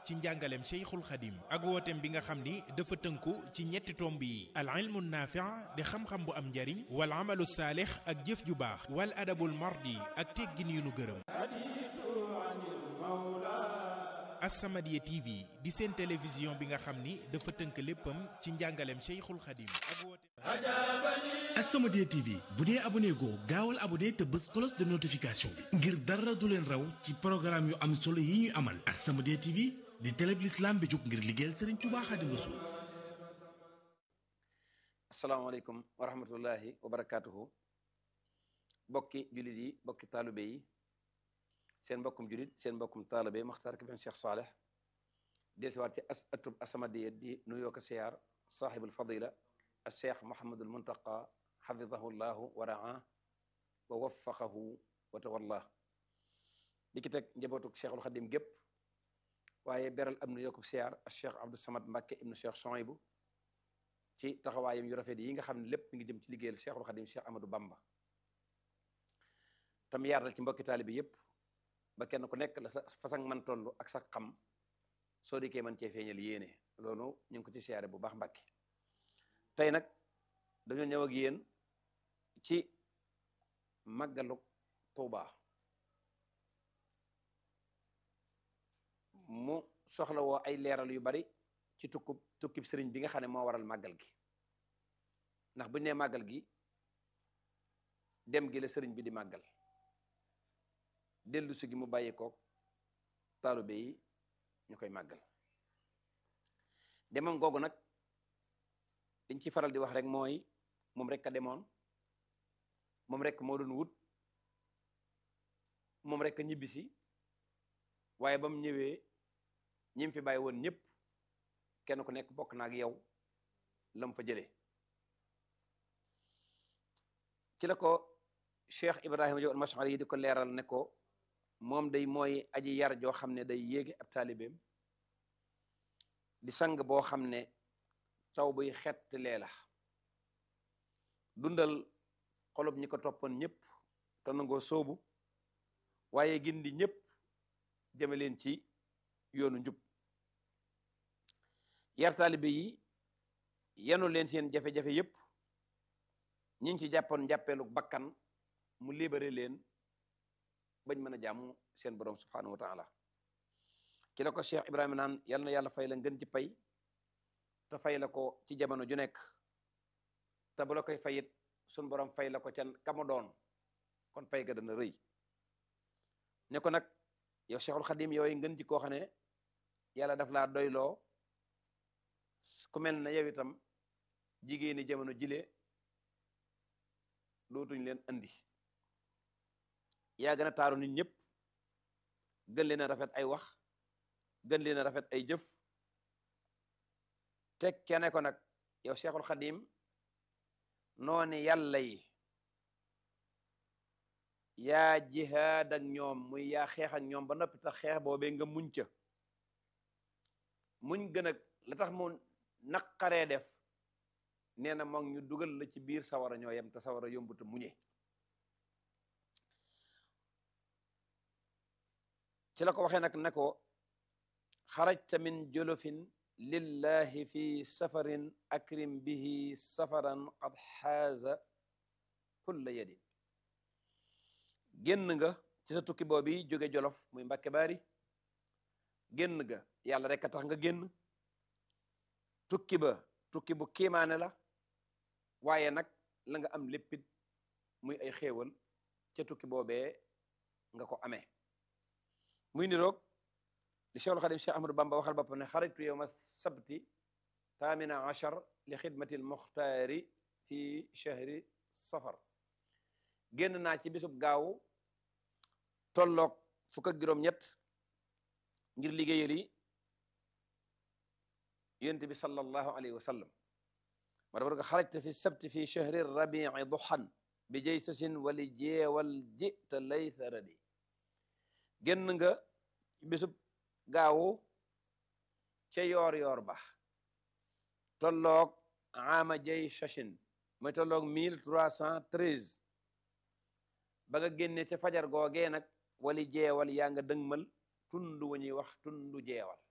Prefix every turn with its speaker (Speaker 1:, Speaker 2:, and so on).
Speaker 1: ci njàngaleem Cheikhul Khadim ak wooteem bi nga xam ni dafa tënku ci ñetti tomb yi al ilmu naafi' di xam-xam bu am njariñ wal amalu saalix ak jëf ju baax wal adabul mardi ak teggin yu nu gërëm As-Samadiyya TV di seen télévision bi nga xam ni dafa tënk léppam ci njàngaleem Cheikhul Khadim ak wooteem
Speaker 2: As-Samadiyya TV bu dee abonné goo gaawal abonné te bës cloche de notification bi ngir dara du leen raw ci programme yu am solo yi ñuy amal As-Samadiyya TV di télé bi l'islam bi jóg ngir liggéeyal Serigne Touba Khadim Rassoul
Speaker 3: asalaamaaleykum wa rahmatullahi wa barakaatuhu bokki jullit yi bokki taalibe yi seen mbokkum jullit seen mbokkum taalibe Maxtaar Kébé Cheikh Saleh dellusiwaat ci as atub As-Samadiyya di nuyoo ko siyaar saaxibul fadila al cheikh Mouhamadul Muntaqa xafidahu llahu wa raa wa waffaqahu wa tawallah di ki teg njabootuk cheikhul xadim gépp waaye beral am nuyoo ko siyaar al cheikh Abdou Samad Mbacke ibnu cheikh Souhaïbou ci taxawaayam yu rafet yi nga xam ne lépp mi ngi jëm ci liggéeyal cheikhul xadim cheikh Amadou Bamba tam yaatal ci mbokki taalibe yépp ba kenn ku nekk la sa façon man toll ak sa xam soo dikkee man cee feeñal yéene loolu ñu ngi ko ci siyaare bu baax Mbàkke tey nag dañoo ñëw ak yéen ci màggalu Tuuba mu soxla woo ay leeral yu bari ci tukkub tukkib sëriñ bi nga xam ne moo waral màggal gi ndax buñu nee màggal gi dem gi la sëriñ bi di màggal dellu si gi mu bàyyi koog taalibe yi ñu koy màggal demam googu nag liñ ci faral di wax rek mooy moom rek a demoon moom rek moo doon wut moom rek a ñibbisi waaye ba mu ñëwee ñi mu fi bàyyi woon ñëpp kenn ku nekk bokk na ak yow la mu fa jëlee ci la ko Cheikh Ibrahima Diop al-Mash'ari yi di ko leeral ne ko moom day mooy aji yar joo xam ne day yéege ab taalibeem di sang boo xam ne taw buy xett lee la dundal xolob ñi ko toppoon ñëpp te nangoo soobu waaye gindi ñëpp jëme leen ci yoonu njub yar taalibe yi yenu leen seen jafe-jafe yëpp ñi ngi ci jàppoon njàppeelu bakkan mu libéré leen bañ mën a jaamu seen borom subhanahu wa taala ci la ko Cheikh Ibrahima naan yal na yàlla fay la ngën ci pay te fay la ko ci jamono ju nekk te bu la koy fayit sun borom fay la ko ca kamu doon kon pay ga dana rëy ne ko nag yow Cheikhul Khadim yooyu ngën ci koo xam ne yàlla daf laa doyloo ku mel na yow itam jigéeni jamono jile dootuñ leen andi yaa gën a taaru nit ñëpp gën leen a rafet ay wax gën leen a rafet ay jëf teg kene ko nag yow Cheikhul Khadim noone yàlla yi yaa jihaad ak ñoom muy yaa xeex ak ñoom ba noppi tax xeex boobee nga muñ ca muñ gën a la tax mu naqaree def nee na moom ñu dugal la ci biir sawara ñoo yem te sawara yombu te muñe ci la ko waxee nag ne ko xarajta min jolofin lillahi fi safarin akrim bihi safaran qad xaaza kulla yadin génn nga ci sa tukki boobi jóge jolof muy Mbàkke Baari génn nga yàlla rek a tax nga génn tukki ba tukki bu kiimaane la waaye nag la nga am léppit muy ay xéewal ca tukki boobee nga ko amee muy niroog li Cheikhul Khadim Cheikh Ahmadou Bamba waxal boppam ne xaritu yowma sabti taamina achar li xidmati l muxtaari fi chahri safar génn naa ci bisub gaaw tolloog fukk ak juróom-ñett ngir liggéeyal yi yonent bi sallallahu alayhi wa sallam ma dafa ko xarajta fi sabti fi chahri rabii duxan bi jay sasin wali jeewal jita laysa radi génn nga bisub gaawu ca yoor yoor ba tolloog ama jay sachin mooy tolloog mille trois cent treize ba nga génne ca fajar googee nag wali jeewal yaa nga dëngmal tund wu ñuy wax tundu jeewal